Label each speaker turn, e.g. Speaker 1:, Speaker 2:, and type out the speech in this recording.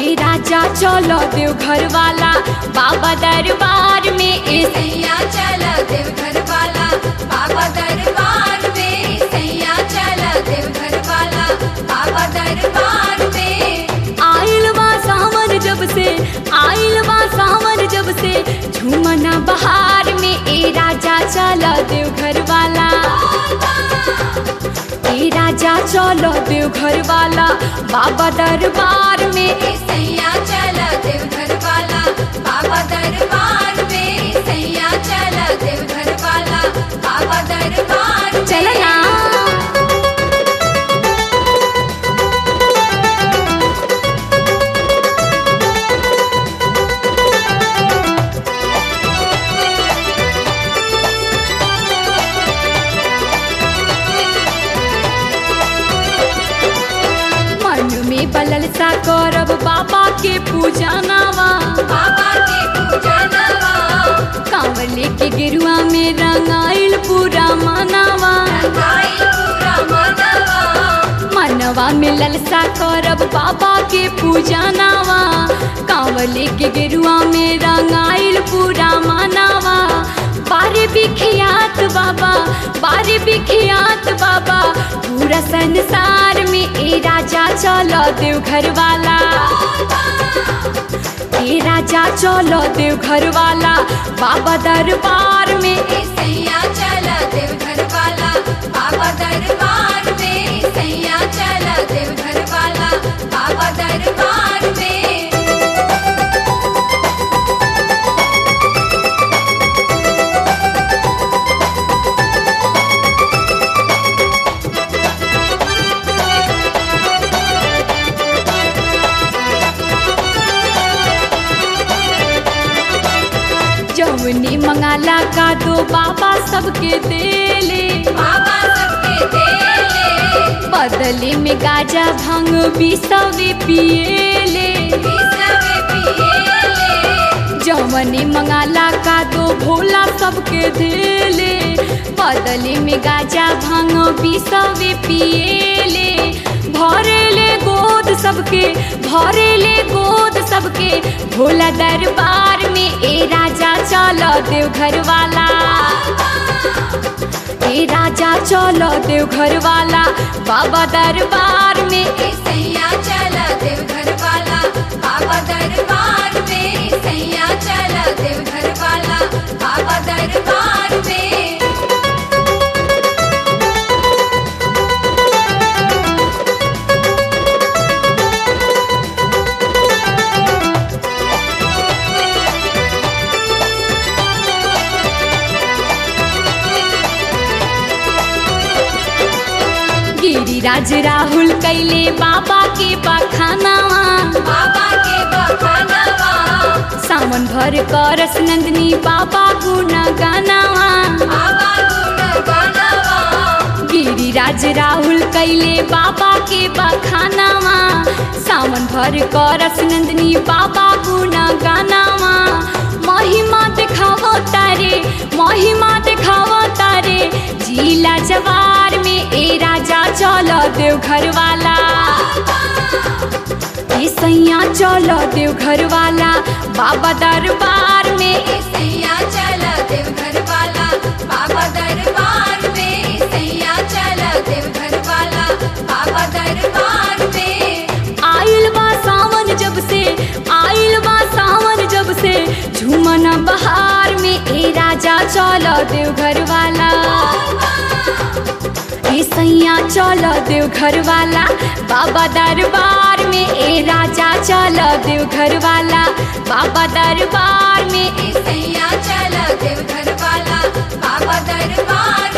Speaker 1: ए राजा चलो देव घर वाला बाबा दरबार में ए
Speaker 2: सैया चला देवघर वाला बाबा दरबार में सैया चला देवघर वाला बाबा दरबार में
Speaker 1: आइल बा सावन जब से आइल बा सावन जब से झूमना बहार में ए राजा चलो देव घर वाला ए राजा चलो देव घर वाला बाबा दरबार में
Speaker 2: सैया चला देवघर वाला बाबा दरबार में सैया चला देवघर वाला बाबा दरबार में।
Speaker 1: चलना मन में बलल सा करब बाबा के पूजा नावा
Speaker 2: बाबा के पूजा नवा
Speaker 1: कांवले के गिरुआ में रंगाइल पूरा मनावा
Speaker 2: गाई पूरा मनवा
Speaker 1: मनवा में ललसा करब बाबा के पूजा नावा कांवले के गिरुआ में रंगाइल पूरा मनावा बारे बिखियात बाबा बारे बिखियात बाबा पूरा संसार में ए राजा चलो देव घर वाला ए राजा चलो देव घर वाला बाबा दरबार में
Speaker 2: सैया चला देवघर वाला बाबा दरबार में सैया चला देवघर वाला बाबा दरबार में
Speaker 1: जवनी मंगाला का दो बाबा सबके देले
Speaker 2: बाबा सबके देले
Speaker 1: बदले में गाजा भांग बिसवे पिएले
Speaker 2: विसवे पिएले
Speaker 1: जवनी मंगाला का दो भोला सबके देले बदले में गाजा भांग बिसवे पिएले भरेले गोद सबके भरेले गोद सबके भोला दरबार में ए राजा चलो देव घर वाला ए राजा चलो देव घर वाला बाबा दरबार में
Speaker 2: सैया चला देवघर वाला बाबा दरबार में सैया चला देवघर वाला बाबा दरबार में
Speaker 1: गिरिराज राहुल कैले बाबा के बखानावा
Speaker 2: बाबा के बखानवा
Speaker 1: सावन भर करस नंदनी बाबा गुण गानावा
Speaker 2: बाबा गुण गानवा
Speaker 1: गिरिराज राहुल कैले बाबा के बखानावा सावन भर करस नंदनी बाबा गुण गानावा महिमा देखावो तारे महिमा देखावो तारे जिला जवार में ए राजा चलो देव घर वाला ए सैया चलो देव घर वाला बाबा दरबार में
Speaker 2: सैया चला देवघर वाला बाबा दरबार में सैया चला देवघर वाला बाबा दरबार में
Speaker 1: आइल बा सावन जब से आइल बा सावन जब से झूमना बहार में ए राजा चलो देव घर वाला ए सैया चलो देव घर वाला बाबा दरबार में ए राजा चलो देव घर वाला बाबा दरबार में
Speaker 2: सैया चला देवघर वाला बाबा दरबार